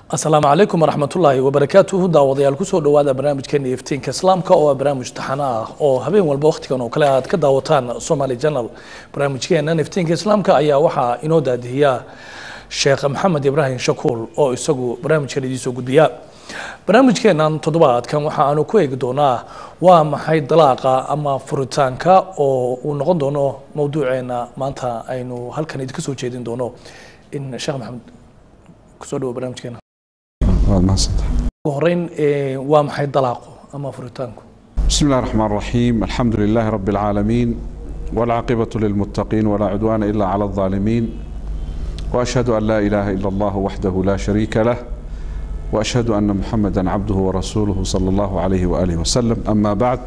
asalaamu calaykum waraxmatullaahi wabarakaatuhu daawadayaal kusoo dhowaada barnaamijkeena iftiinka islaamka oo ah barnaamij taxano ah oo habeen walba wakhtigan oo kale aad ka daawataan somaly janal barnaamijkeenan iftiinka islaamka ayaa waxaa inoo daadihiya sheekh maxamed ibraahim shakuul oo isagu barnaamijkan idiin soo gudbiya barnaamijkeenan toddobaadkan waxa aanu ku eegi doonaa waa maxay dalaaqa ama furitaanka oo uu noqon doono mowduuceena maanta aynu halkan idinka soo jeedin doono in sheekh maxamed kusoo dhawo barnaamijkeena waad mahadsantahay ugu horeyn ee, waa maxay dalaaqu ama furitaanku بسم الله الرحمن الرحيم الحمد لله رب العالمين والعاقبة للمتقين ولا عدوان إلا على الظالمين وأشهد أن لا إله إلا الله وحده لا شريك له وأشهد أن محمدا عبده ورسوله صلى الله عليه وآله وسلم أما بعد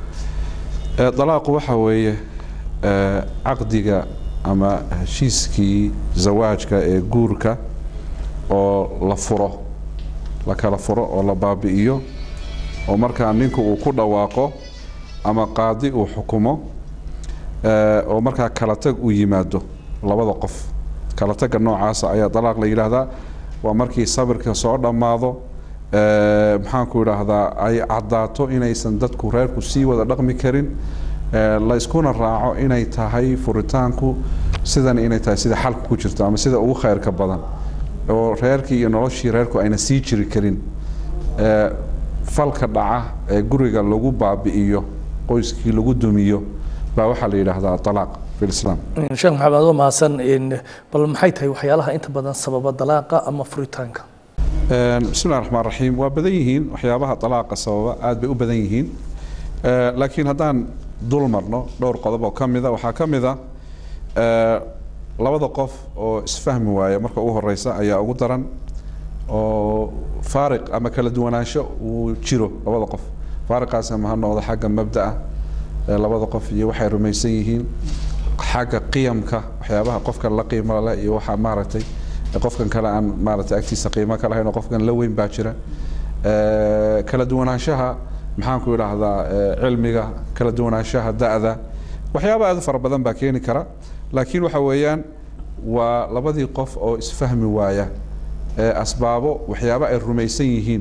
آه، طلاق وحوي عقدك أما هشيسكي زواجك ee guurka oo la furo la kala furo oo la baabi'iyo oo markaa ninku uu ku dhawaaqo ama qaadi uu xukumo eh, oo markaa kala tag uu yimaado labada qof kala tagga noocaasa ayaa dalaaq la yidhaahdaa waa markii sabirka soo dhammaado eh, maxaanku idhaahdaa ay caddaato inaysan dadku reerku sii wada dhaqmi karin eh, la iskuna raaco inay tahay furitaanku sidan inay tahay sida xalka ku jirto ama sida ugu khayrka badan oo reerkii iyo noloshii reerku ayna sii jiri karin ee, falka dhaca ee guriga lagu baabi'iyo qoyskii lagu dumiyo baa waxaa la yidhaahdaa talaaq fi lislaam sheekh maxamed waa mahadsan in bal maxay tahay waxyaalaha inta badan sababa dalaaqa ama furitaanka Een, bismi llahi raxmaan raxiim waa badan yihiin waxyaabaha dalaaqa sababa aad bay u badan yihiin Ee, laakiin haddaan dul marno dhowr qodob oo ka mida waxaa ka mid a ee, labada qof oo isfahmi waaya marka ugu horeysa ayaa ugu daran oo faariq ama kala duwanaansho uu jiro labada qof faariqaas ama ha noqdo xagga mabda'a ee labada qof iyo waxay rumaysan yihiin xagga qiyamka waxyaabaha qofkan la qiimo leh iyo waxa maaragtay ee qofkan kale aan maaragtay agtiisa qiimo ka lahayn oo qofkan la weyn baa jira Ee, kala duwanaanshaha maxaanku idhaahdaa ee, cilmiga kala duwanaanshaha da'da waxyaaba aad u fara badan baa keeni kara laakiin waxa weeyaan waa labadii qof oo isfahmi waaya ee asbaabo waxyaaba ay rumaysan yihiin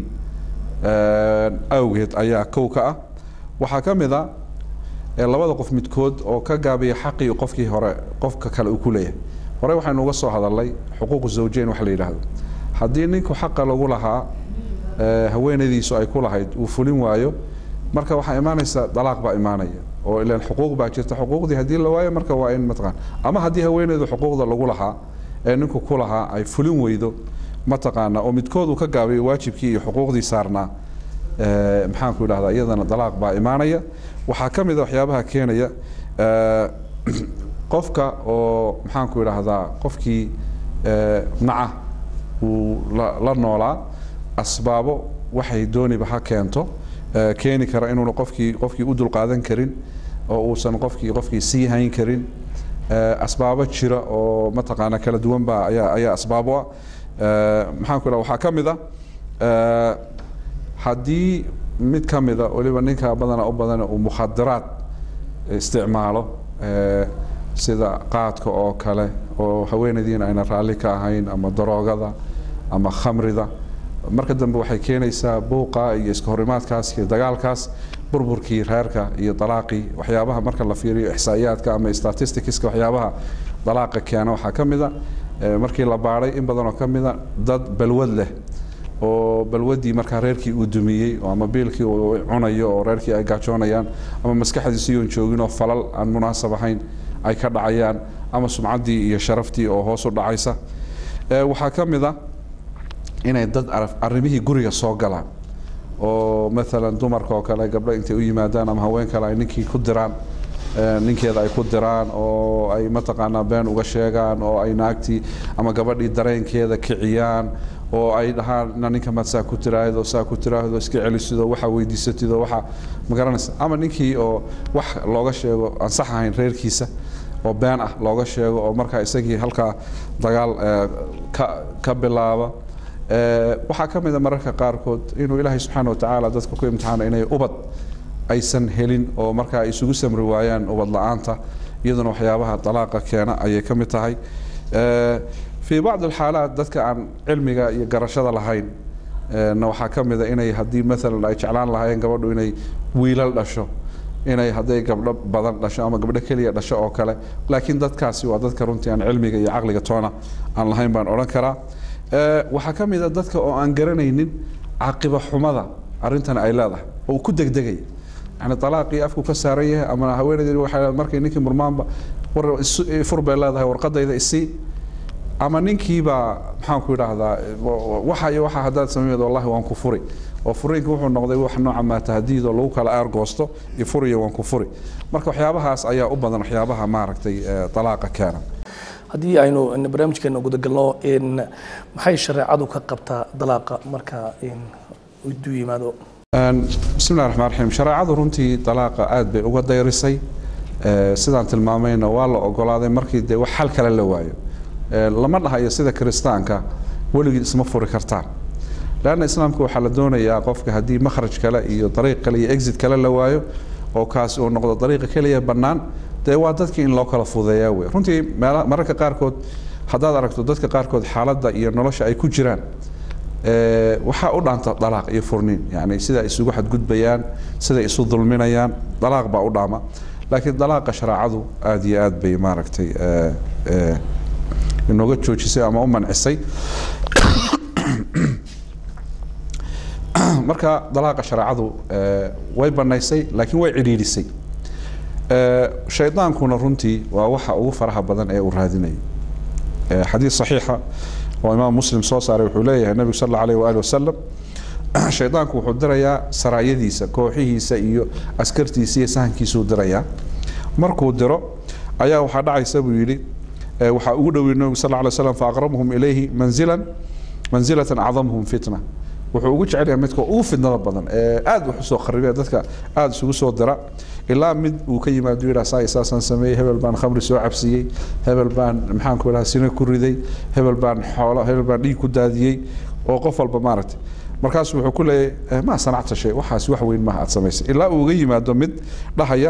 ee, awgeed ayaa kow ka ah waxaa ka mid a ee labada qof midkood oo ka gaabiya xaqii qofkii hore qofka kale uu ku leeyahay hore waxaynu uga soo hadalnay xuquuqu zawjeyn wax la yidhaahdo haddii ninku xaqa lagu lahaa ee, haweenaydiisu ay ku lahayd uu fulin waayo marka waxaa imaanaysa dalaaq baa imaanaya oo ilan xuquuq baa jirta xuquuqdii haddii la waayo marka waa in mataqaan ama haddii haweenaydu xuquuqda lagu lahaa ee ninku ku lahaa ay fulin weydo mataqaana oo midkood uu ka gaabiyo waajibkii iyo xuquuqdii saarnaa ee, maxaanku idhahdaa iyadana dalaaq baa imaanaya waxaa ka mid a waxyaabaha keenaya ee, qofka oo maxaanku idhaahdaa qofkii ee, naca uu la la noolaa asbaabo waxay dooniba ha keento ee, keeni kara inuuna qofkii qofkii u dulqaadan karin oo uusan qofkii qofkii sii hayn karin ee, asbaabo jira oo mataqaana kala duwan baa ayaa ayaa asbaabo ah Ee, maxaanku idhaha waxaa ka mid a ee, haddii mid ka mida weliba ninka badana u badan uu mukhadaraad isticmaalo ee, sida qaadka oo kale oo haweenaydiina ayna raalli ka ahayn ama daroogada ama khamrida marka dambe waxay keenaysaa buuqa iyo iska horimaadkaas iyo dagaalkaas burburkii reerka iyo dalaaqii waxyaabaha marka la fiiriyo ixsaa'iyaadka ama statisticska waxyaabaha dalaaqa keena waxaa ka mid a ee, markii la baadhay in badan oo ka mid a dad balwad leh oo balwadii markaa reerkii uu dumiyey oo ama biilkii uu cunayo oo reerkii ay gaajoonayaan ama maskaxdiisi iyoon joogin oo falal aan munaasab ahayn ay ka dhacayaan ama sumcaddii iyo sharaftii oo hoos u dhacaysa Ee, waxaa ka mid a inay dad araf- arrimihii guriga soo galaan oo maalan dumarka oo kale gabdho intay u yimaadaan ama haween kale ay ninkii ku diraan ee, ninkeeda ay ku diraan oo ay mataqaanaa been uga sheegaan oo ay naagtii ama gabadhii dareenkeeda kiciyaan oo ay dhahaan "Na ninka maad saa ku tiraahdo saa ku tiraahdo iska celisido waxa weydiisatido waxa ma garanaysa ama ninkii oo wax looga sheego aan sax ahayn reerkiisa oo been ah looga sheego oo markaa isagii halkaa dagaal ee, ka ka bilaaba Ee, waxaa ka mid a mararka qaarkood inuu ilaahay subxaana watacaala dadka ku imtixaano inay ubad aysan helin oo markaa ay isugu samri waayaan ubad la-aanta iyaduna waxyaabaha dalaaqa keena ayay ka mid tahay Ee, fii bacdi alxaalaat dadka aan cilmiga iyo garashada lahayn na waxaa ka mid a inay haddii maalan ay jeclaan lahaayeen gabadhu inay wiilal dhasho inay hadday gabdho badan dhasho ama gabdho keliya dhasho oo kale laakiin dadkaasi waa dadka runtii aan cilmiga iyo caqliga toona aan lahayn baan odhan karaa waxaa ka mid a dadka oo aan garanaynin caqiba xumada arrintan ay leedahay oo ku degdegaya yani alaaqii afku ka saaran yahay ama haweeneydi waxay markay ninkii murmaanba war fur bay leedahay warqadayda isii ama ninkiibaa maxaan ku idhaahdaa waxa iyo waxa haddaad sameyd wallahi waan ku furi oo furiinka wuxuu noqday wax nooca maatahadiid oo lagu kala aargoosto iyo furiyo waan ku furi marka waxyaabahaas ayaa u badan waxyaabaha maaragtay dalaaqa keena haddii aynu barnaamijkeena gudagalno maxay shareecadu ka qabtaa dalaaqa marka du yimaado bismillahi raxmaan raxiim shareecadu runtii dalaaqa aad bay uga dayrisay sidaan tilmaamayna waa la ogolaaday markii dee wax xal kale la waayo lama dhahayo sida kiristaanka weligii isma furi kartaan leanna islaamka waxaa la doonayaa qofka haddii makhraj kale iyo dariiq kale iyo exit kale la waayo oo kaasi uu noqdo dariiqa keliya bannaan dee waa dadkii in loo kala fudeeyaa wey runtii mararka qaarkood haddaad aragto dadka qaarkood xaaladda iyo nolosha ay ku jiraan waxaa u dhaanta dalaaq iyo furniin yani sida isugu xadgudbayaan siday isu dulminayaan dalaaq baa u dhaama laakiin dalaaqa shareecadu aada iyo aad bay maaragtay inooga joojisay ama u mancisay marka dalaaqa shareecadu way banaysay laakiin way cidhiidhisay shaydaankuna runtii waa waxa ugu faraha badan ee uu raadinayo xadiid saxiixa oo imaam muslim soo saaray wuxuu leeyahay nebigu sal alla alayh waali wasalam shaydaanku wuxuu dirayaa saraayadiisa kooxihiisa iyo askartiisa iyo sahankiisuu dirayaa markuu diro ayaa waxaa dhacaysa buu yidhi waxaa ugu dhowey nebigu sal alla alay slam faaqrabhum ilayhi manzilan manzilatan acdamhum fitna wuxuu ugu jecel yahay midka ugu fidnada badan ee aada wax usoo kharibee dadka aada isugu soo dira ilaa mid uu ka yimaado yidhaa saa saasaan sameeyey hebel baan khamri soo cabsiiyey hebel baan maxaan ku idhaha sino ku riday hebel baan xoolo hebel baan dhiig ku daadiyey oo qof walba maaragtay markaasu wuxuu ku leeyahay maa sanacta shay waxaas wax weyn maaha aad samaysay ilaa uu uga yimaado mid dhahaya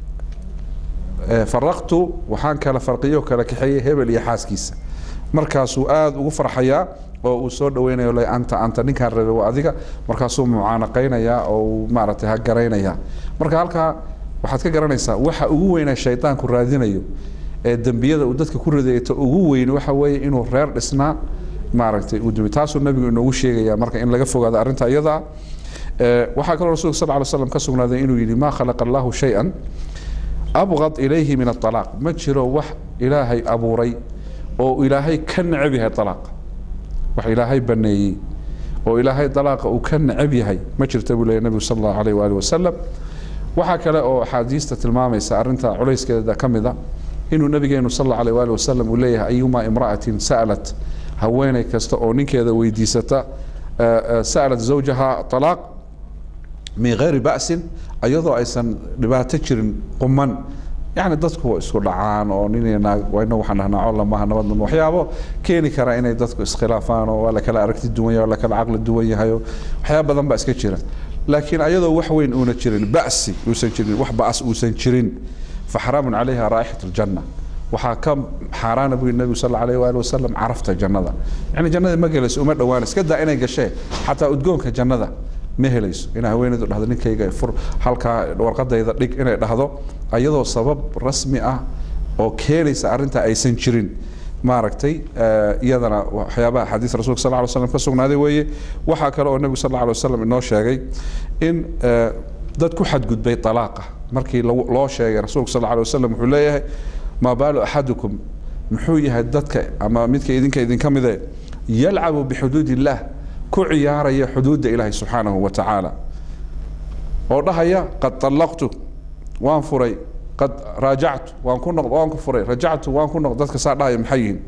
faraqtu waxaan kala farqiyo kala kaxeeyey hebel iyo xaaskiisa markaasuu aada ugu farxayaa oo uu soo dhaweynayo le anta anta ninkaan rabay waa adiga markaasuu mucaanaqaynayaa oo uu maaragtay ha garaynayaa marka halkaa waxaad ka garanaysaa waxa ugu weyna shaydaanku raadinayo ee dembiyada uu dadka ku ridayato ugu weyn waxa weeye inuu reer dhisnaa maaragtay uu dumi taasuu nabigu inoogu sheegaya marka in laga fogaado arrinta iyadaa waxaa kaloo rasulka sal ly slam ka sugnaaday inuu yidhi maa khalaqa allahu shay-an abqad ilayhi min aalaaq ma jiro wax ilaahay abuuray oo ilaahay ka necab yahay alaaqa wax ilaahay baneeyey oo ilaahay dalaaqa uu ka necab yahay ma jirta buu leeyahy nebigu sal allahu alayh waali wasalam waxaa kale oo axaadiista tilmaamaysa arrinta culayskeeda ka mid a inuu nabigeenu sal allahu alayh waali wasalam uu leeyahay ayuma imra'atin sa'alat haweeney kasta oo ninkeeda weydiisata sa'alat zawjaha talaaq min gayri ba'sin iyadoo aysan dhibaato jirin quman yani dadku isku dhacaan oo nin naag ina waxaan dhahnaa colla maaha nabadna waxyaabo keeni kara inay dadku iskhilaafaan oo waa la kala aragti duwan yahay oo la kala caqli duwan yahay oo waxyaaba badan baa iska jira laakiin ayadoo wax weyn uuna jirin ba'si uusan jirin wax ba'as uusan jirin faxaraamun calayha raa'ixat aljanna waxaa ka xaaraana buu yidhi nebigu sal alla alayh waali wasalam carafta jannada yani jannada ma gelayso uma dhowaan iska daa inay gashee xataa udgoonka jannada ma helayso inay haweeneydu dhahdo ninkayga fur halkaa warqadayda dhig inay dhahdo ayadoo sabab rasmi ah oo keenaysa arrinta aysan jirin maaragtay iyadana waxyaabaha xadiis rasulka sal ly slam ka sugnaaday weeye waxaa kale oo nebigu sal alla alay wasalam inoo sheegay in dad ku xadgudbay talaaqa markii loo sheegay rasuulka sal alay wasalam wuxuu leeyahay maa baalu axadukum muxuu yahay dadka ama midka idinka idinka mide yalcabu bixuduud illah ku ciyaaraya xuduudda ilaahay subxaanahu wa tacaala oo dhahaya qad allaqtu waan furay qad raajactu waan ku noqd waan ku furay rajactu waan ku noqd dadka saa dhahaya maxay yihiin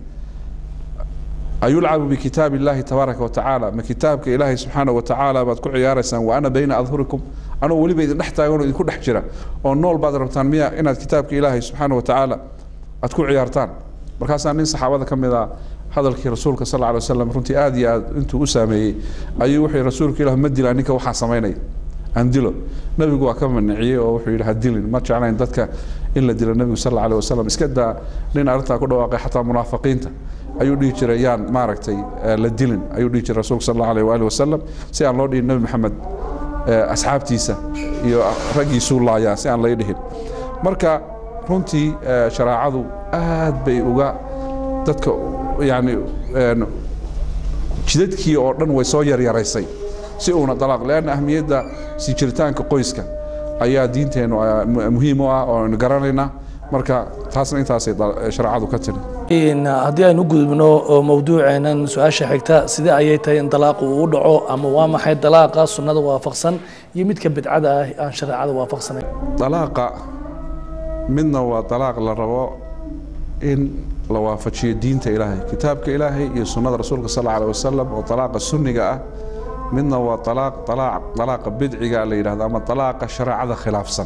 ayulcabu bikitaab illahi tabaaraka watacaala ma kitaabka ilaahay subxaanahu wa tacaala baad ku ciyaaraysaan wa ana bayna adhurikum anuu weliba idin dhex taagan oo idinku dhex jira oo nool baad rabtaan miya inaad kitaabka ilaahay subxaanahu wa tacaala aad ku ciyaartaan markaasaa nin saxaabada ka mid a hadalkii rasuulka sal lla lay waslam runtii aada iyo aad intuu u saameeyey ayuu wuxuu rasuulka ilah ma dilaa ninka waxaa samaynaya aan dilo nabigu waa ka maniciyey oo wuxuu yidhi ha dilin ma jeclayn dadka in la dilo nebigu sal alla alay wasalam iska daa nin arrintaa ku dhawaaqay xataa munaafiqiinta ayuu dhihi jiray yaan maaragtay la dilin ayuu dhihi jiray rasuulka sal allahu alayh waali wasalam si aan loo dhihin nebi maxamed asxaabtiisa iyo raggiisuu laayaa si aan lay dhihin marka runtii shareecadu aad bay uga dadka yani jidadkii oo dhan way soo yaryaraysay si uuna dalaaq leanna ahmiyadda sii jiritaanka qoyska ayaa diinteennu muhiim u ah oo aynu garanaynaa marka taasna intaasay shareecadu ka tiri haddii aynu gudubno mawduuceenan su-aasha xigta sidee ayay tahay in dalaaqu uu dhaco ama waa maxay dalaaqa sunnada waafaqsan iyo midka bidcada ah aan shareecada waafaqsanayn dalaaqa midna waa dalaaq la rabo in la waafajiyo diinta ilaahay kitaabka ilaahay iyo sunnada rasuulka sal alla alih wasalam oo dalaaqa sunniga ah midna waa alaaq alaaq dalaaqa bidciga la yidhahdo ama dalaaqa shareecada khilaafsan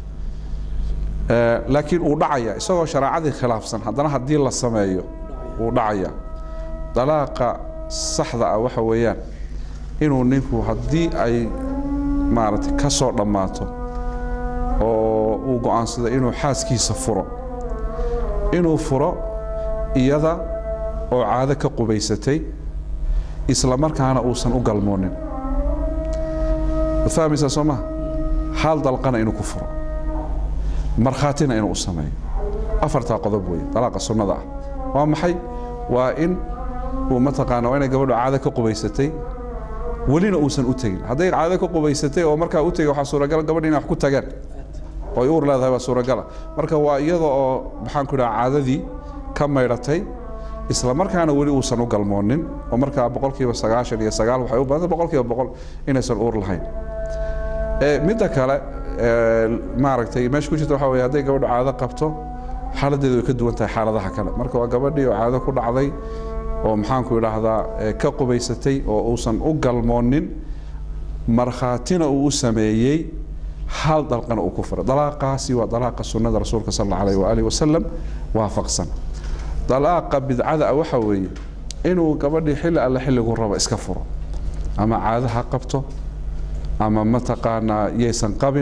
laakiin uu dhacaya isagoo shareecadii khilaafsan haddana haddii la sameeyo wuu dhacaya dalaaqa saxda ah waxa weeyaan inuu ninku haddii ay maaragtay ka soo dhammaato oo uu go'aansado inuu xaaskiisa furo inuu furo iyada oo caado ka qubaysatay isla markaana uusan u galmoonin waad fahmaysaa soo maha hal dalqana inuu ku furo markhaatina inuu u sameeyo afartaa qodob weeye dalaaqa sunnada ah waa maxay waa in uu mataqaana waa inay gabadhu caado ka qubaysatay welina uusan u tegin hadday caado ka qubaysatay oo markaa u tegay waxaa suuragala gabadhi inay wax ku tagaan oo ay uur leedahay waa suuragala marka waa iyada oo maxaan ku idhaha caadadii ka maydhatay isla markaana weli uusan u galmoonin oo markaa boqolkiiba sagaashan iyo sagaal waxay u badanta boqolkiiba boqol inaysan uur lahayn midda kale maaragtay meesha ku jirta waxa weye hadday gabadhu caado qabto xaaladdeedu way ka duwan tahay xaaladaha kale marka waa gabadhii oo caado ku dhacday oo maxaanku idhaahdaa ka qubaysatay oo uusan u galmoonin markhaatina uu u sameeyey hal dalqana uu ku furay dalaaqaasi waa dalaaqa sunnada rasuulka sal alla alayh waaalih wasalam waafaqsan dalaaqa bidcada ah waxa weeye inuu gabadhii xilli alle xilligu rabo iska furo ama caado ha qabto ama mataqaanaa yaysan qabin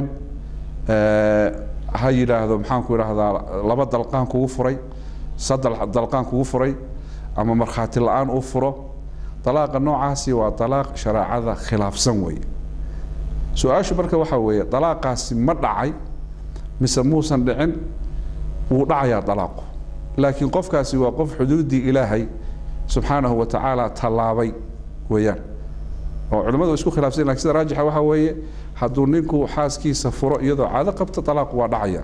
ha yidhaahdo maxaanku idhaahdaa laba dalqaan kugu furay saddex dalqaan kugu furay ama markhaati la-aan uu furo dalaaqa noocaasi waa dalaaq shareecada khilaafsan weeye su-aashu marka waxaa weeye dalaaqaasi ma dhacay mise muusan dhicin wuu dhacayaa dalaaqu laakiin qofkaasi waa qof xuduuddii ilaahay subxaanahu wa tacaala tallaabay weeyaan oo culimmadu way isku khilaafsan lakin sida raajixa waxaa weeye hadduu ninku xaaskiisa furo iyadoo caado qabto dalaaqu waa dhacaya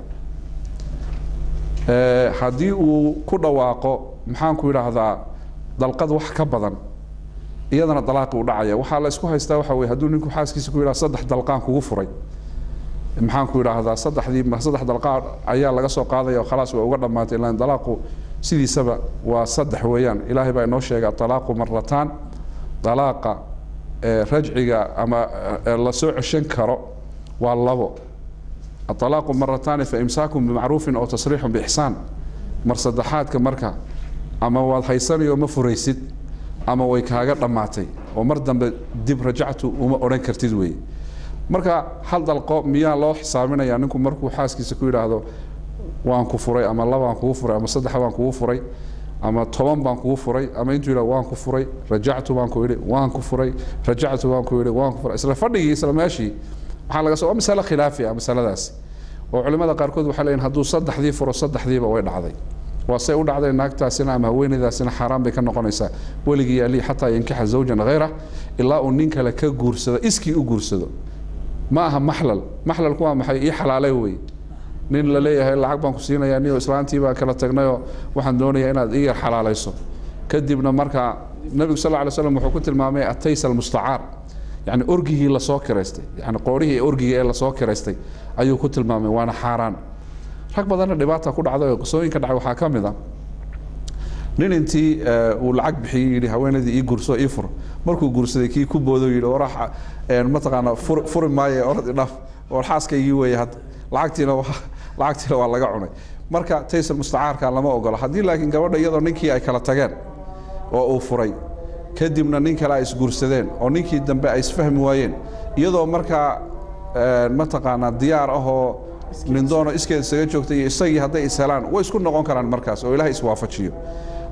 haddii uu ku dhawaaqo maxaanku idhaahdaa dalqad wax ka badan iyadana dalaaqi u dhacaya waxaa la isku haystaa waxa weye hadduu ninku xaaskiisa ku yidhaha saddex dalqaan kugu furay maxaanku idhaahdaa saddexdii saddex dalqaan ayaa laga soo qaadaya oo khalaas way uga dhammaatay ilaan dalaaqu sidiisaba waa saddex weeyaan ilaahay baa inoo sheegay atalaaqu marataan dalaaqa rajciga ama la soo ceshan karo waa labo aalaaqu marataani fa imsaakun bimacruufin oo tasriixun biixsaan mar saddexaadka marka ama waad haysanayo ma furaysid ama way kaaga dhammaatay oo mar dambe dib rajactu uma odhan kartid weeye marka hal dalqo miyaa loo xisaabinaya ninku markuu xaaskiisa ku yidhaahdo waan ku furay ama labaan kugu furay ama saddex baan kugu furay ama toban baan kugu furay ama intuu yidhah waan ku furay rajactu baan ku idhi waan ku furay rajactu baan ku idhi waan ku furay isla fadhigii isla meeshii waxaa laga soo waa masale khilaafi ah masaladaasi oo culimmada qaarkood waxay leeyihin hadduu saddexdii furo saddexdiiba way dhacday waa say u dhacday naagtaasina ama haweenaydaasina xaaraan bay ka noqonaysaa weligii ali xataa yankixa zawjan hayrah ilaa uu nin kale ka guursado iskii u guursado ma aha maxlal maxlalku waa maxay ii xalaalay wey nin la leeyahay lacag baan ku siinaya niyo islaantii baan kala tagnayoo waxaan doonayaa inaad ii yar xalaalayso kadibna markaa nebigu sal lla ly slam wuxuu ku tilmaamay ataysa almustacaar yani orgigii lasoo kiraystay yani qoorihii orgiga ee lasoo kiraystay ayuu ku tilmaamay waana xaaraan rag badanna dhibaata ku dhacday oo qisooyinka dhacay waxaa ka mid a nin intii uu lacag bixiyey yidhi haweenaydii ii guurso ii fur markuu guursaday kii ku boodo yidhi warax mataqaana fur furi maaye orad idhaaf war xaaskaygii weeye hadda lacagtiina waa lacagtiina waa laga cunay marka taysal mustacaarka lama ogola haddii laakiin gabadha iyadoo ninkii ay kala tageen oo uu furay kadibna nin kale ay isguursadeen oo ninkii dambe ay isfahmi waayeen iyadoo markaa mataqaanaa diyaar ahoo nindoono iskeed isaga joogtay iyo isagii hadday ishelaan way isku noqon karaan markaas oo ilahay iswaafajiyo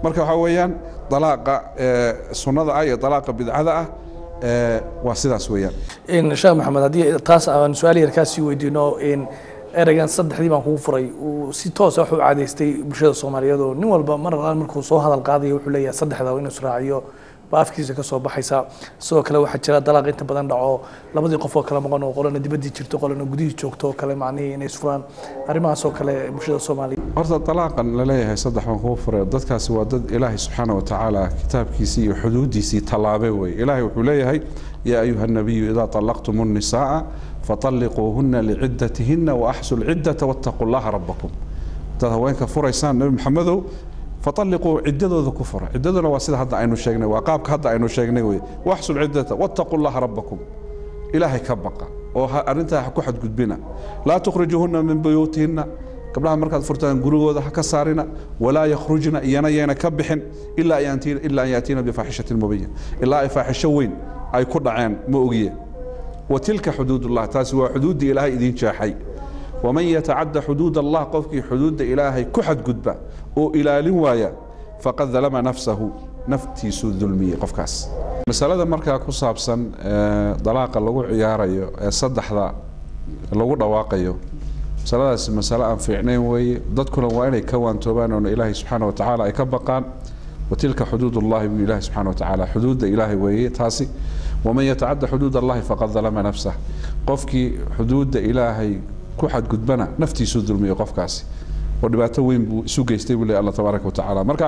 marka waxaa weeyaan dalaaqa eh, sunnada ah iyo dalaaqa bidcada ah eh, waa sidaas weeyaan in sheekh maxamed haddii taas aan su-aal yar kaa sii weydiino in ereygan saddexdii baan kugu furay uu si toosa wuxuu caadeystay bulshada soomaaliyeed oo nin walba mar alaan markuu soo hadal qaadayo wuxuu leeyahay saddexda inuu israaciyo ba afkiisa ka soo baxaysa sidoo kale waxaa jira dalaaq inta badan dhaco labadii qof oo kale maqan oo qolana dibaddii jirto qolana gudihii joogto oo kale macnihii inay isfuraan arrimahaas oo kale bulshada soomaaliyeed horta dalaaqan la leeyahay saddex baan kugu furay dadkaasi waa dad ilaahay subxaana wa tacaala kitaabkiisii iyo xuduudiisii tallaabay weye ilaahay wuxuu leeyahay yaa ayuha nabiyu idaa طallaqtum الnisaaa faطalliquuhuna licidatihina waaxsu lcidata waاtaquu llaha rabakum dad haweenka furaysaan nebi maxamedow faطalliquu ciddadooda ku fura ciddaduna waa sida hadda aynu sheegnay waa qaabka hadda aynu sheegnay weye waaxsu lcidata waاtaquu llaha rabakum ilaahay ka baqa oo ha- arrintaa ha ku xadgudbina laa tukhrijuuhuna min buyuutihina gabdhaha markaad furtaan gurigooda ha ka saarina walaa yakhrujna iyana yayna ka bixin ilaa an yaatiina- ilaa an yaatiina bifaaxishatin mubiyin ilaa ay faaxisho weyn ay ku dhaceen ma ogiye watilka xuduud ullah taasi waa xuduuddii ilaahay idiin jeexay waman yatacadda xuduud allah qofkii xuduudda ilaahay ku xadgudba oo ilaalin waaya faqad dalama nafsahu naftiisuu dulmiyey qofkaas masalada markaa ku saabsan ee, dalaaqa lagu ciyaarayo ee saddexda lagu dhawaaqayo masaladaasi masale aan fiicnayn weeye dadkuna waa inay ka waantoobaan oona ilaahay subxaana wa tacaala ay ka baqaan watilka xuduud ullahi buu ilaahi subxaana wa tacaala xuduudda ilaahay weeye taasi waman yatacadda xuduud allahi faqad dalama nafsah qofkii xuduudda ilaahay ku xadgudbana naftiisuu dulmiyo qofkaasi oo dhibaato weyn buu isu geystay buu leeyahy allah tabaaraka wa tacaala marka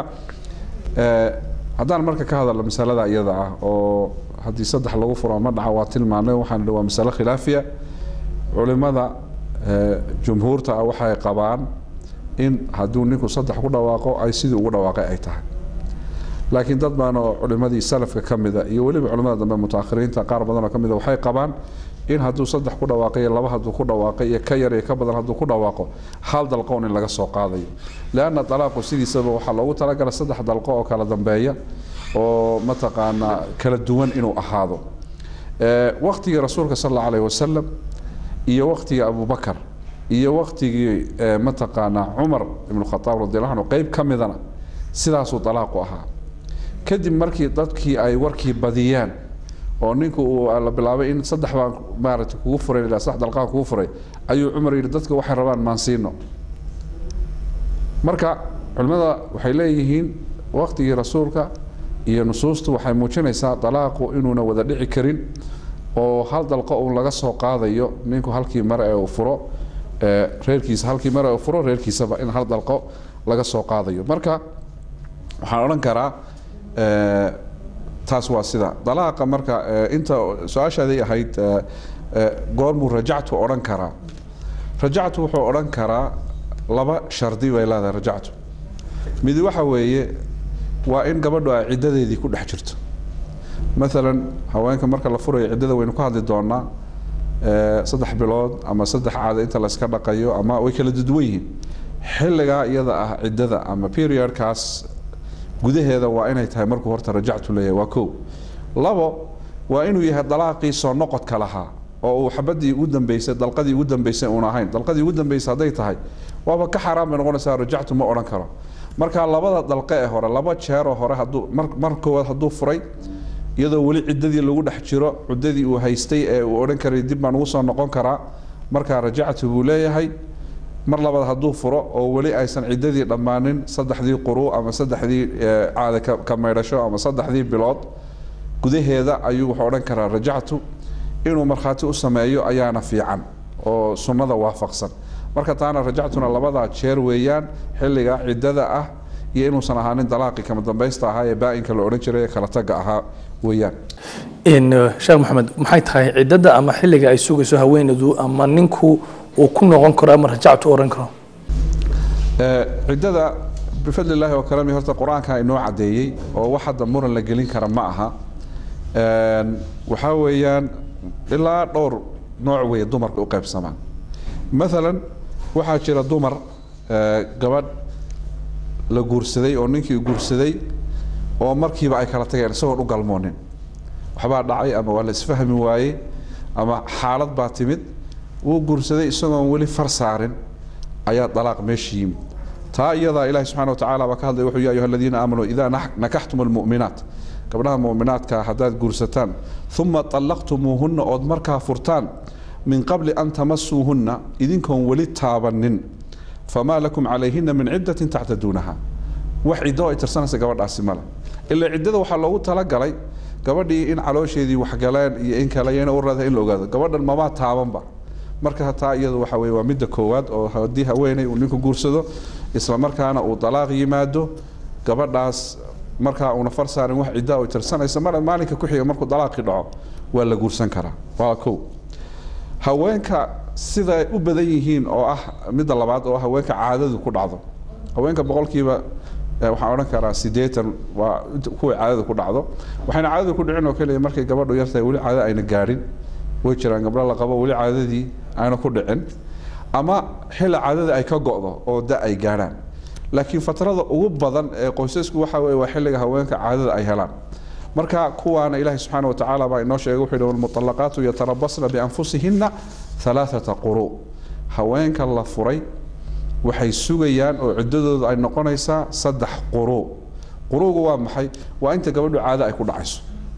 eh, haddaan marka ka hadalno masalada iyada ah oo haddii saddex lagu furo ma dhaca waa tilmaanay waxaan idhi waa masale khilaafiya culimada eh, jumhuurta ah waxay qabaan in hadduu ninku saddex ku dhawaaqo ay sidii ugu dhawaaqay ay tahay laakiin dad baan oo culimadii salafka ka mida iyo weliba culimada dambe mutaakhiriinta qaar badan oo ka mida waxay qabaan in hadduu saddex ku dhawaaqay iyo laba hadduu ku dhawaaqay iyo ka yar iyo ka badan hadduu ku dhawaaqo hal dalqoon in laga soo qaadayo leanna dalaaqu sidiisaba waxaa loogu talagalay saddex dalqo oo kala dambeeya oo mataqaanaa kala duwan inuu ahaado Eh, waqtigii rasuulka sal allahu alayhi wasalam iyo waqtigii abubakar iyo waqtigii eh, mataqaanaa cumar ibnu khataab radiallahu anhu qeyb ka midana sidaasuu dalaaqu ahaa kadib markii dadkii ay warkii badiyaan oo ninku uu la bilaabay in saddex baan maaragtay kugu furay ilaa saddex dalqaan kugu furay ayuu cumar yidhi dadka waxay rabaan maan siino marka culimmada waxay leeyihiin waqtigii rasuulka iyo nusuustu waxay muujinaysaa dalaaqu inuuna wada dhici karin oo hal dalqo uun laga soo qaadayo ninku halkii mare ee uu furo ee reerkiisa halkii mare ee uu furo reerkiisaba in hal dalqo laga soo qaadayo marka waxaan odhan karaa eh, taas waa sida dalaaqa marka eh, inta su-aashaaday ahayd eh, eh, goormuu rajactu odhan karaa rajactu wuxuu odhan karaa laba shardi bay leedahay rajactu mid waxa weeye waa in gabadhu ay ciddadeedii ku dhex jirto maalan haweenka marka la furayo ciddada waynu ka hadli doonaa eh, saddex bilood ama saddex caado inta la iska dhaqayo ama way kala duduwan yihiin xilligaa iyada ah ciddada ama periodkaas gudaheeda waa inay tahay markuu horta rajactu leeyahay waa kow labo waa inuu yahay dalaaqii soo noqodka lahaa oo uu xabadii ugu dambeysay dalqadii ugu dambeysay uun ahayn dalqadii ugu dambeysay hadday tahay waaba ka xaaraan bay noqonaysaa rajactu ma odhan karo marka labada dalqe ee hore laba jeeroo hore hadduu mar mar koowaad hadduu furay iyadoo weli ciddadii lagu dhex jiro ciddadii uu haystay ee uu odhan karay dib baan ugu soo noqon karaa markaa rajactu buu leeyahay mar labaad hadduu furo oo weli aysan ciddadii dhammaanin saddexdii quru ama saddexdii eh, caada ka- ka maydhasho ama saddexdii bilood gudaheeda ayuu wuxuu odhan karaa rajactu inuu markhaati u sameeyo ayaana fiican oo sunnada waafaqsan marka taana rajactuna labadaa jeer weeyaan xilliga ciddada ah iyo inuusan ahaanin dalaaqii kama dambaysta ahaa ee baa-inka la odhan jiray ee kala taga ahaa weeyaan in eh, sheekh maxamed maxay tahay ciddada ama xilliga ay sugayso haweeneydu ama ninku uu ku noqon karo ama rajactu oran karo Eh, ciddada bifadli illaahi wa karami horta qur-aanka inoo caddeeyey oo wax hadda muran la gelin kara ma aha Een, waxaa weeyaan ilaa dhowr nooc weeye dumarka u qaybsamaan maalan waxaa jira dumar eh, gabadh la guursaday oo ninkii guursaday oo markiiba ay kala tageen isagoon u galmoonin waxbaa dhacay ama waa la isfahmi waayey ama xaalad baa timid wuu guursaday isagoon weli far saarin ayaa dalaaq meesha yimid taa iyadaa ilahi subxana wa tacala baa ka hadlay wuxuu ya ayuha aladiina aamanuu idaa nakaxtum almu'minaat gabdhaha mu'minaadka haddaad guursataan uma طallaqtumuuhunna ood markaa furtaan min qabli an tamasuuhunna idinkoon weli taabanin famaa lakum calayhina min ciddatin tactaduunaha wax ciddo ay tirsanaysa gabadhaasi male ilaa ciddada waxaa loogu talagalay gabadhii in caloosheedii waxgaleen iyo in kale iyana u raada in la ogaado gabadhan mamaa taabanba marka taa iyadu waxa weye waa midda koowaad oo haddii haweeney uu ninku guursado isla markaana uu dalaaq yimaado gabadhaas markaa uuna far saarin wax cidda ay tirsanaysa mar maalinka ku xiga markuu dalaaqii dhaco waa la guursan karaa waa kow haweenka siday u badan yihiin oo ah midda labaad oo haweenka caadadu ku dhacdo haweenka boqolkiiba waxaan odhan karaa sideetan waa kuway caadada ku dhacdo waxayna caadada ku dhicin oo keliya markay gabadhu yartahay weli caada ayna gaadhin way jiraan gabdho la qabo weli caadadii ayna ku dhicin ama xilli caadada ay ka go'do oo da ay gaadhaan laakiin fatrada ugu badan ee qoysasku waxa weye waa xilliga haweenka caadada ay helaan marka kuwaana ilaahi subxaana wa tacaala baa inoo sheegay wuxuu yidhi walmuطallaqaatu yatarabasna bianfusihinna alaaثata quru haweenka la furay waxay sugayaan oo ciddadooda ay noqonaysaa saddex quru qurugu waa maxay waa inta gabadhu caado ay ku dhacayso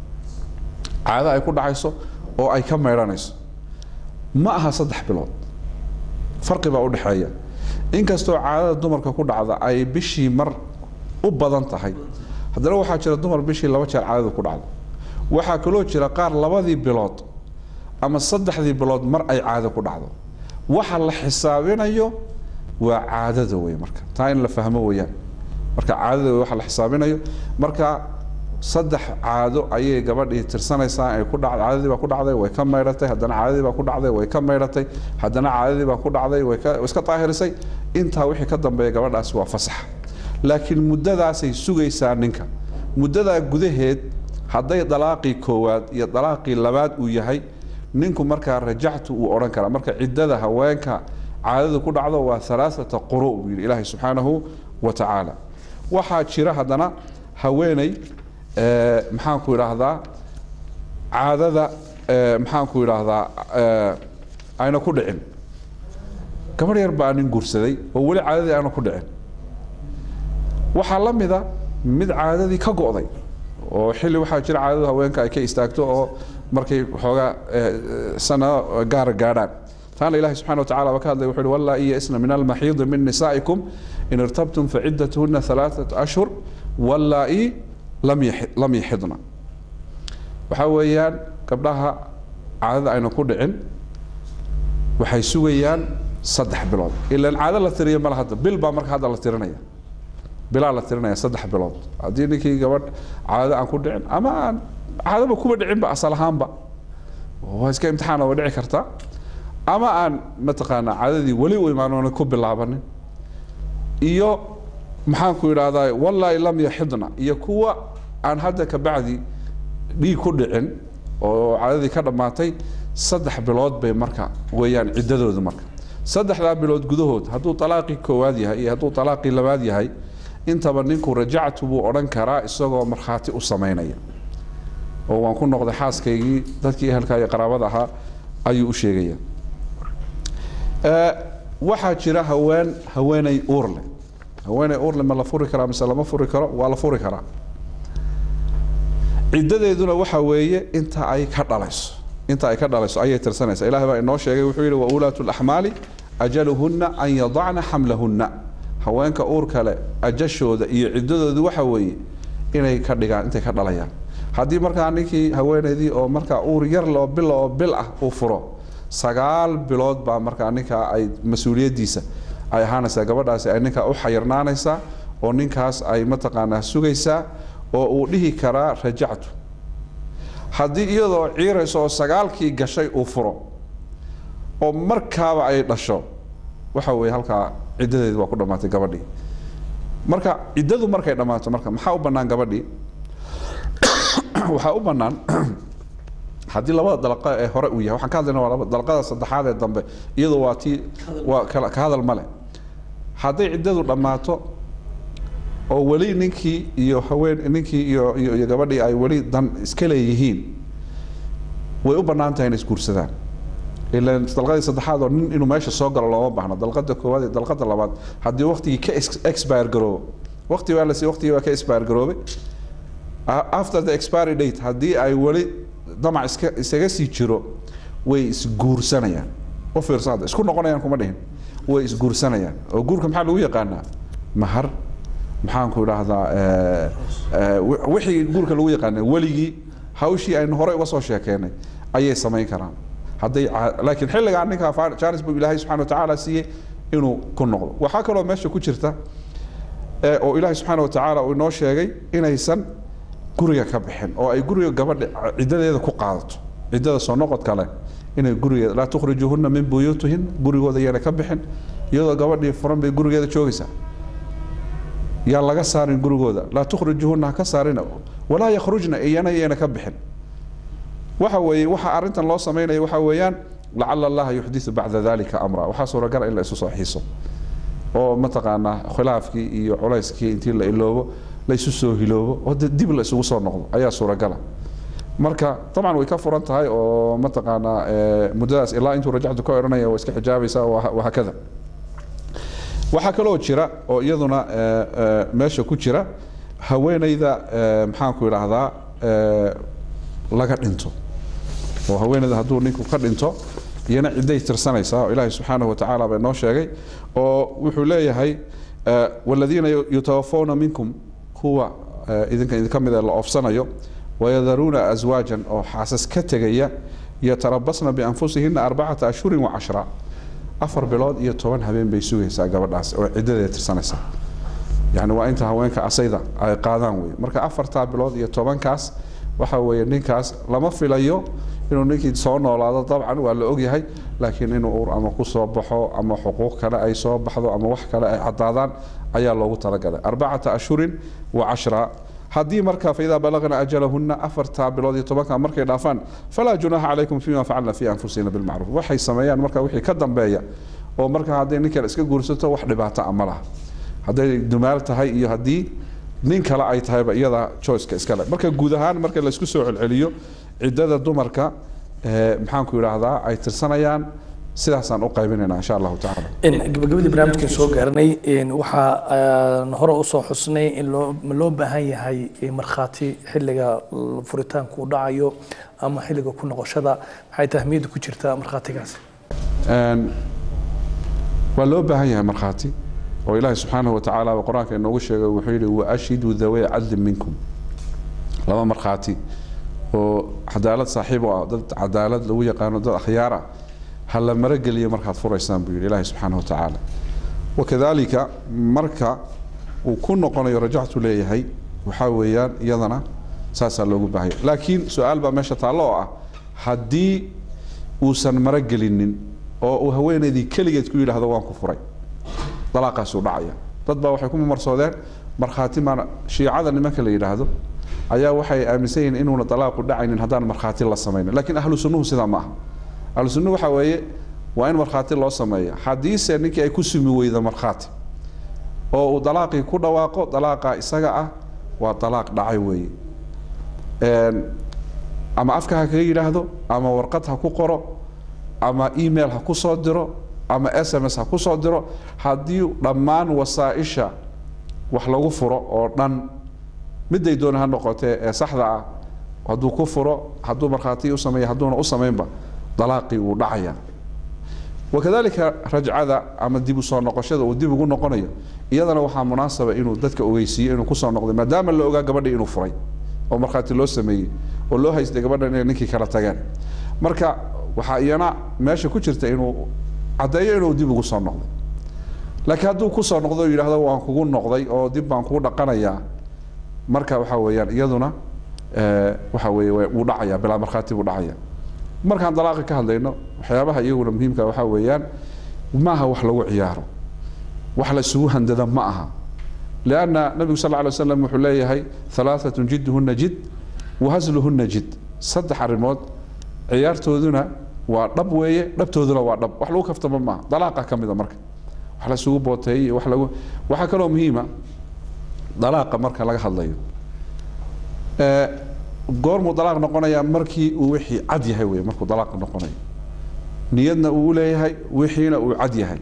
caado ay ku dhacayso oo ay ka maydhanayso ma aha saddex bilood farqi baa udhexeeya inkastoo caadada dumarka ku dhacda ay bishii mar u badan tahay haddana waxaa jira dumar bishii laba jeer caadadu ku dhacdo waxaa kaloo jira qaar labadii bilood ama saddexdii bilood mar ay caado ku dhacdo waxa la xisaabinayo waa caadada wey marka taa in la fahmo weyaan marka caadada wey waxa la xisaabinayo marka saddex caado ayay gabadhii tirsanaysaa ay ku dhacday caadadii baa ku dhacday way ka maydhatay haddana caadadii baa ku dhacday way ka maydhatay haddana caadadii baa ku dhacday way ka iska daahirisay intaa wixii ka dambeeya gabadhaasi waa fasax laakiin muddadaasay sugaysaa ninka muddadaa gudaheed hadday dalaaqii koowaad iyo dalaaqii labaad uu yahay ninku markaa rajactu uu odhan karaa marka ciddada haweenka caadadu ku dhacdo waa alaaata quru buu yidhi ilaahay subxaanahu wa tacaala waxaa jira haddana haweeney maxaanku idhaahdaa caadada maxaanku idhaahdaa ayna ku dhicin gabadh yar baa nin guursaday oo weli caadadii aana ku dhicin waxaa la mida mid caadadii ka go'day oo xilli waxaa jira caadadu haweenka ay ka istaagto oo markay xoogaa sanado gaara gaadhaan taana ilahi subxana wa tacala baa ka hadlay wuxu uhi wallaa iya isna min almaxiidi min nisaa'ikum in irtabtum faciddatuhuna alaaثat ashhur wallaa i lam yaxidna waxaa weeyaan gabdhaha caadada ayna ku dhicin waxay sugayaan saddex bilood ilaan caado la tiriyo male hadda bil baa marka hadda la tirinaya bilaa la tirinaya saddex bilood haddii ninkii gabadh caado aan ku dhicin ama aan caadaba kuba dhicinba asal ahaanba waa iska imtixaana way dhici kartaa ama aan mataqaanaa caadadii weli u imaanoona ku bilaabanin iyo maxaanku idhaahdaa wallaahi lam yaxidna iyo kuwa aan hadda kabacdi dhiig ku dhicin oo caadadii ka dhammaatay saddex bilood bay marka weeyaan ciddadoodu marka saddexdaa bilood gudahood hadduu talaaqii koowaad yahay iyo hadduu talaaqii labaad yahay intaba ninku rajactu buu odhan karaa isagoo markhaati u samaynaya oo waan ku noqday xaaskaygii dadkii ehelka iyo qaraabada ahaa ayuu u sheegaya waxaa jira haween haweeney uur leh haweeney uur leh ma la furi karaa mise lama furi karo waa la furi karaa ciddadeeduna waxa weeye inta ay ka dhalayso inta ay ka dhalayso ayay tirsanaysa ilahay baa inoo sheegay wuxuu yidhi waulaatu laxmaali ajaluhunna an yadacna xamlahunna haweenka uur kale ajashooda iyo ciddadoodu waxa weeye inay ka dhigaan intay ka dhalayaan haddii markaa ninkii haweeneydii oo markaa uur yar loo bil oo bil ah uu furo sagaal bilood baa markaa ninkaa ay mas-uuliyaddiisa ay ahaanaysaa gabadhaasi ay ninkaa u xayirnaanaysaa oo ninkaas ay mataqaanaa sugaysaa oo uu dhihi karaa rajactu haddii iyadoo ciirayso oo sagaalkii gashay uu furo oo markaaba ay dhasho waxa weeye halkaa ciddadeedi waa ku dhammaatay gabadhii marka ciddadu markay dhammaato marka maxaa u bannaan gabadhii waxaa u bannaan haddii labada dalqa ee hore uu yahay waxaan ka hadlayna waa laba dalqada saddexaad ee dambe iyadu waa tii waa kala ka hadal male hadday ciddadu dhammaato oo weli ninkii iyo haween ninkii iyo iyo iyo gabadhii ay weli dan iska leeyihiin way u bannaan tahay inay isguursadaan ilan dalqadii saddexaad oo nin inuu meesha soo galo looma baahno dalqada koowaad iyo dalqada labaad haddii waqtigii ka ex- expire garoobo waqti waa lasi waqtigii waa ka expire garoobay A- after the expiry date haddii ay weli damac iska isaga sii jiro way isguursanayaan u fiirsan hadda isku noqonayaan kuma dhihin way isguursanayaan oo guurka maxaa lagu yaqaanaa mahar maxaan ku idhaahdaa eh, eh, wi- wixii guurka lagu yaqaanay weligii hawshii aynu horey uga soo sheekeynay ayay samayn karaan hadday ca- laakiin xilligaa ninkaa fa- jaanis buu ilaahay subxana wa tacaala siiyey inuu ku noqdo waxaa kaloo meesha ku jirta ee oo ilaahay subxaana wa tacaala uu inoo sheegay inaysan guriga ka bixin oo ay guriga gabadha ciddadeeda ku qaadato ciddada soo noqod kale inay gurigeeda laa tukhrijuhunna min buyuutihin gurigooda iyana ka bixin iyadoo gabadhii furan bay gurigeeda joogaysaa yaa laga saarin gurigooda laa tukhrijuhunna ha ka saarina walaa yakhrujna iyana iyana ka bixin waxa weeye waxa arrintan loo sameynaya waxa weeyaan lacala allaha yuxdisu bacda dalika amra waxaa suuragal in la isu soo xiiso oo mataqaanaa khilaafkii iyo culayskii intii la iloobo la isu soo hiloobo oo de- dib la isugu soo noqdo ayaa suuragala marka dabcan way ka furan tahay oo mataqaanaa eh, muddadaas ilaa intuu rajactu ka odhanaya waa iska xijaabaysaa waha- wahakada waxaa kaloo jira oo iyaduna eh, eh, meesha ku jira haweeneyda eh, maxaanku idhaahdaa eh, laga dhinto oo haweeneyda hadduu ninku ka dhinto iyana cidday tirsanaysaa oo ilaahay subxaanahu wa tacaala baa inoo sheegay oo wuxuu leeyahay eh, waladiina yu- yutawafawna minkum kuwa eh, idinka idinka mid ee la oofsanayo wayadaruuna aswaajan oo xaasas ka tegaya yatarabasna bianfusihina arbacata ashhurin wa cashra afar bilood iyo toban habeen bay sugaysaa gabadhaas oo ciddadeeda tirsanaysa yani waa inta haweenka asayda ay qaadaan wey marka afartaa bilood iyo tobankaas waxa weeye ninkaas lama filayo inuu ninkii soo noolaado dabcan waa la ogyahay laakiin inuu ur ama ku soo baxo ama xuquuq kale ay soo baxdo ama wax kale ay cadaadaan ayaa loogu talagalay arbacata ashhurin wa cashra haddii marka faidaa balagna ajalahuna afartaa bilood iyo tobanka markay dhaafaan falaa junaaha calaykum fima facalna fi anfusina bilmacruuf waxay sameeyaan marka wixii ka dambeeya oo marka hadday nin kale iska guursato wax dhibaato ah ma laha hadday dumaal tahay iyo haddii nin kale ay tahayba iyada choiceka iskale marka guud ahaan marka laisku soo celceliyo ciddada dumarka eh, maxaanku idhaahdaa ay tirsanayaan sidaasaan u qaybinayna insha allahu tacaala in gabagabadii barnaamijkan soo gaaranay in waxaa aan hore usoo xusnay in loo ma loo baahan yahay in markhaati xilliga furitaanku u dhacayo ama xilliga ku noqoshada maxay tahmiyadda ku jirtaa markhaatigaasi Een, waa loo baahan yahay markhaati oo ilaahay subxaanahu wa tacaala qur-aanka inoogu sheegay wuxuu yidhi waashhiduu daway cadlin minkum laba markhaati oo cadaalad saaxiib u ah dad cadaalad lagu yaqaano dad akhyaar ah ha la marageliyo markaad furaysaan buu yidhi ilaahay subxaanahu wa tacaala wakadalika marka uu ku noqonayo rajactu leeyahay waxaa weeyaan iyadana saasaa loogu baahaya laakiin su-aal baa meesha taallo oo ah haddii uusan maragelinin oo uu haweenaydii keligeed ku yidhaahdo waan ku furay dalaaqaasuu dhacaya dad baa waxay ku marsoodeen markhaati maan shiicada nimanka la yidhaahdo ayaa waxay aaminsan yihiin inuuna dalaaqu dhacaynin haddaan markhaati la samaynin laakiin ahlu sunnuhu sidaa ma aha ahlu sunnuhu waxaa weeye waa in markhaati loo sameeya haddiise ninkii ay ku sumi weydo markhaati oo uu dalaaqii ku dhawaaqo dalaaqa isaga ah waa dalaaq dhacay weeye Een, ama afka ha kaga yidhaahdo ama warqad ha ku qoro ama email ha ku soo diro ama s m s ha ku soo diro haddii dhammaan wasaaisha wax lagu furo oo dhan miday doona ha noqotee ee saxda ah hadduu ku furo hadduu markhaati u sameeya hadduuna u samaynba dalaaqii wuu dhacaya wakadalika rajcada ama dib u soo noqoshada uu dib ugu noqonayo iyadana waxaa munaasaba inuu dadka ogeysiiyo inuu kusoo noqday maadaama la ogaa gabadhii inuu furay oo markhaati loo sameeyey oo loo haystay gabadhan inay ninkii kala tageen marka waxaa iyana meesha ku jirta inuu caddeeyo inuu dib ugu soo noqday laakiin hadduu kusoo noqdo oo yidhaahdo waan kugu noqday oo dib baan kugu dhaqanayaa marka waxa weeyaan iyaduna eh, waxa weeye waa- wuu dhacaya bilaa markhaati buu dhacaya markaan dalaaqi ka hadlayno waxyaabaha iyaguna muhiimka waxaa weeyaan maaha wax lagu ciyaaro wax la isugu handada ma aha lianna nabigu sal lla alay wasalam wuxuu leeyahay halaaatun jidduhuna jid wahasluhuna jid saddex arrimood ciyaartooduna waa dhab weeye dhabtooduna waa dhab wax lagu kaftama maaha dalaaqa ka mida marka wax la isugu booteeyey iyo wax lagu waxaa kaloo muhiima dalaaqa marka laga hadlayo goormuu dalaaq noqonayaa markii uu wixii cad yahay wey markuu dalaaq noqonayo niyadna uu leeyahay wixiina uu cad yahay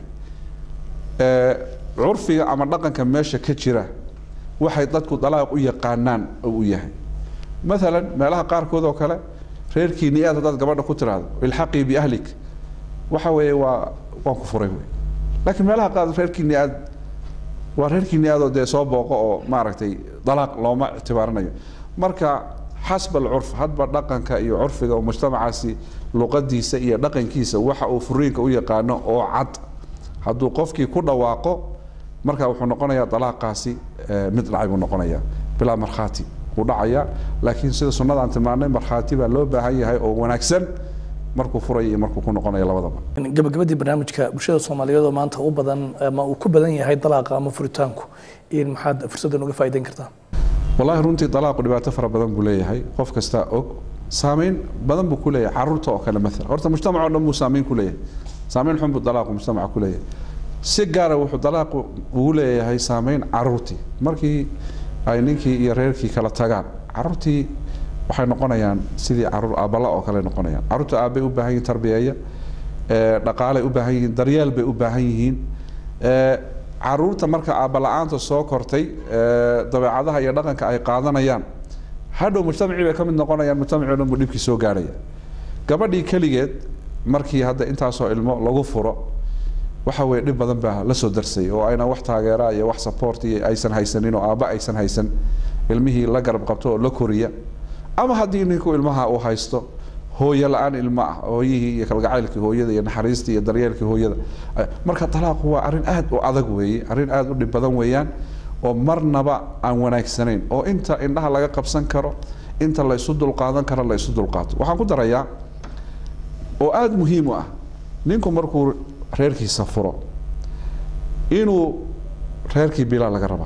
curfiga ama dhaqanka meesha ka jira waxay dadku dalaaq u yaqaanaan oo u yahay maalan meelaha qaarkood oo kale reerkii ni-aad haddaad gabadha ku tiraahdo ilxaqii biahlik waxa weeye waa waan ku furay wey laakiin meelaha qaar reerkii ni-aad waa reerkii ni-aadoo dee soo booqo oo maaragtay dalaaq looma ictibaarinayo marka xasba alcurf hadba dhaqanka iyo curfiga oo mujtamacaasi luqadiisa iyo dhaqankiisa waxa uu furiinka u yaqaano oo cad hadduu qofkii ku dhawaaqo marka wuxuu noqonayaa dalaaqaasi mid dhacay buu noqonaya bilaa markhaati wuu dhacaya laakiin sida sunnada aan tilmaanay markhaati baa loo baahan yahay oo wanaagsan markuu furaya iyo markuu ku noqonayo labadaba gabagabadii barnaamijka bulshada soomaaliyeed oo maanta u badan ama uu ku badan yahay dalaaqa ama furitaanku in maxaad fursaddan uga faa'iideyn kartaa wallahi runtii dalaaqu dhibaato fara badan buu leeyahay qof kasta og saameyn badan buu ku leeyahay caruurta oo kale maala horta mujtamac o dhan buu saameyn ku leeyahay saameyn xun buu dalaaqu mujtamaca ku leeyahay si gaara wuxuu dalaaqu ugu leeyahay saameyn caruurtii markii ay ninkii iyo reerkii kala tagaan caruurtii waxay noqonayaan sidii caruur aabbala oo kale noqonayaan caruurta aabbay u baahan yihiin tarbiyeeya dhaqaalay u baahan yihiin daryeel bay u baahan yihiin caruurta marka aabbala-aanta soo kortay dabeecadaha iyo dhaqanka ay qaadanayaan hadhow mujtamacii bay ka mid noqonayaan mujtamacii o dhan buu dhibkii soo gaarhaya gabadhii keligeed markii hadda intaasoo ilmo lagu furo waxa weye dhib badan baa la soo darsay oo ayna wax taageera iyo wax support iyo aysan haysanin oo aabba aysan haysan ilmihii la garab qabto oo la koriya ama haddii ninku ilmaha uu haysto hooyo la-aan ilmo ah hooyihii iyo kalgacaylkii hooyada iyo naxariistii iyo daryeelkii hooyada marka talaaqu waa arrin aad u adag weeye arrin aad u dhib badan weeyaan oo marnaba aan wanaagsanayn oo inta indhaha laga qabsan karo inta la isu dulqaadan karo la isu dulqaato waxaan ku darayaa oo aada muhiim u ah ninku markuu reerkiisa furo inuu reerkii bilaa laga rabaa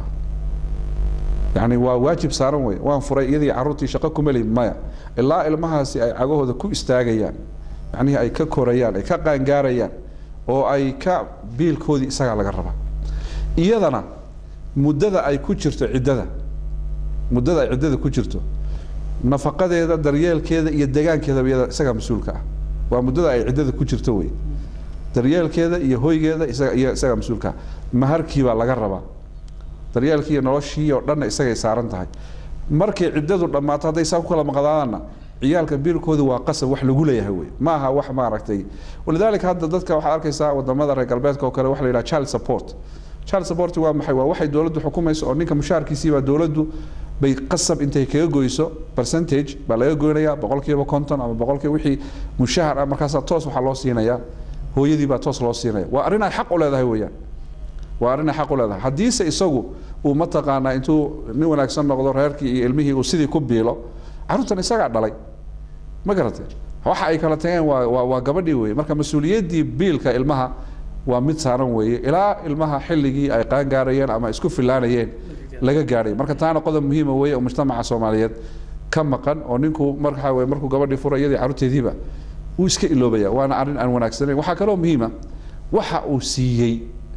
yani waa waajib saaran wey waan furay iyadii caruurtii shaqo kumeli maya ilaa ilmahaasi ay cagahooda ku istaagayaan macnihii ay ka korayaan ay ka qaangaarayaan oo ay ka biilkoodii isagaa laga rabaa iyadana muddada ay ku jirto ciddada muddada ay ciddada ku jirto nafaqadeeda daryeelkeeda iyo degaankeedaba iyada isagaa mas-uulka ah waa muddada ay ciddada ku jirto wey daryeelkeeda iyo hoygeeda isaga iyo isagaa mas-uulka ah maharkii baa laga rabaa daryeelkii iyo noloshii oo dhanna isagay saaran tahay markay ciddadu dhammaato hadday saa ku kala maqdaanna ciyaalka biilkooda waa qasab wax lagu leeyahay wey ma aha wax maaragtay walidaalika hadda dadka waxaad arkaysaa wadamada reer galbeedka oo kale waxa la yidhaha child support child support waa maxay waa waxay dowladdu xukumayso oo ninka mushaharkiisiibaa dowladdu bay qasab intay kaga goyso percentage baa laga goynaya boqolkiiba konton ama boqolkiiba wixii mushahar ah markaasaa toos waxaa loo siinayaa hooyadii baa toos loo siinaya waa arrin ay xaq u leedahay weeyaan waa arrin ay xaq u leedahay haddiise isagu uu mataqaanaa intuu nin wanaagsan noqdo reerkii iyo ilmihii uu sidii ku biilo carruurtan isagaa dhalay ma garatay waxa ay kala tageen waa waa waa gabadhii weeye marka mas-uuliyaddii biilka ilmaha waa mid saaran weeye ilaa ilmaha xilligii ay qaangaarayeen ama isku filaanayeen laga gaadhay marka taana qodob muhiima weeye oo mujtamaca soomaaliyeed ka maqan oo ninku markaa weye markuu gabadhii fura iyadii carruurteediiba wuu iska iloobaya waana arrin aan wanaagsanayn waxaa kaloo muhiima waxa uu siiyey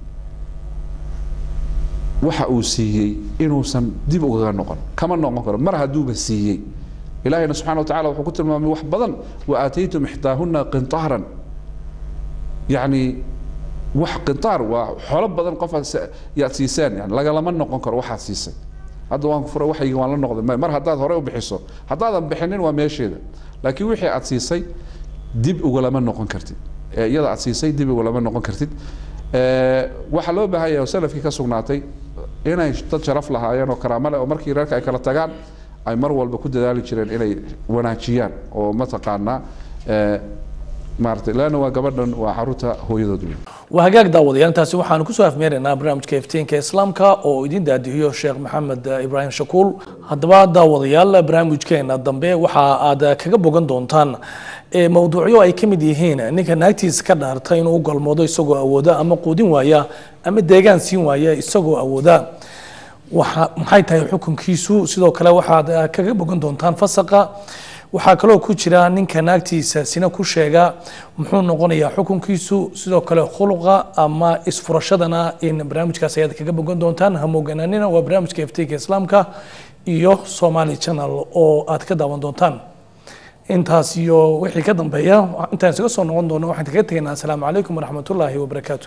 waxa uu siiyey inuusan dib ugaga noqon kama noqon karo mar hadduuba siiyey ilahayna subxana wa tacala wuxuu ku tilmaamay wax badan wa aataytum ixdaahuna qintaaran yacni wax qintaar waa xoolo badan qof yaad siiseen yani lagalama noqon karo waxaad siisay hadda waan fura waxaygi waan la noqday mar haddaad hore u bixiso haddaadan bixinin waa meesheeda laakiin wixii aad siisay dib ugalama noqon kartid iyada aad siisay dib ugalama noqon kartid waxaa loo baahan yahay oo salafkii ka sugnaatay inay dad sharaf lahaayeen oo karaamo leh oo markii reerka ay kala tagaan ay mar walba ku dadaali jireen inay wanaajiyaan oo mataqaanaa maaragtay leanna waa gabadhan waa caruurta hooyadood wey waa hagaag daawadayaal intaasi waxaanu kusoo afmeeraynaa barnaamijka iftiinka islaamka oo idin daadihiyo sheekh maxamed ibraahim shakuul haddaba daawadayaal barnaamijkeena dambe waxa aad kaga bogan doontaan mowduucyo ay ka mid yihiin ninka naagtiisa ka dhaarta inuu u galmoodo isagoo awooda ama quudin waaya ama deegaan siin waaya isagoo awooda waxa maxay tahay xukunkiisu sidoo kale waxaad kaga bogan doontaan fasaqa waxaa kaloo ku jira ninka naagtiisa sina ku sheega muxuu noqonayaa xukunkiisu sidoo kale khuluqa ama isfurashadana in barnaamijkaas ayaad kaga bogan doontaan hamooganaanina waa barnaamijka iftiinka islaamka iyo somali channel oo aad ka daawan doontaan intaas iyo wixii ka dambeeya intaan isaga soo noqon doono waxaan kaga tegaynaa asalaamu calaykum waraxmatullaahi wabarakaatu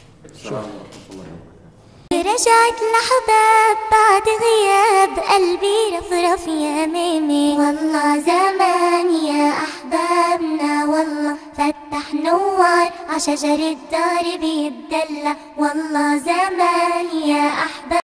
رجعت الأحباب بعد غياب قلبي رفرف يا ميمي والله زمان يا أحبابنا والله فتح نوار عشجر الدار بيتدلى والله زمان يا أحباب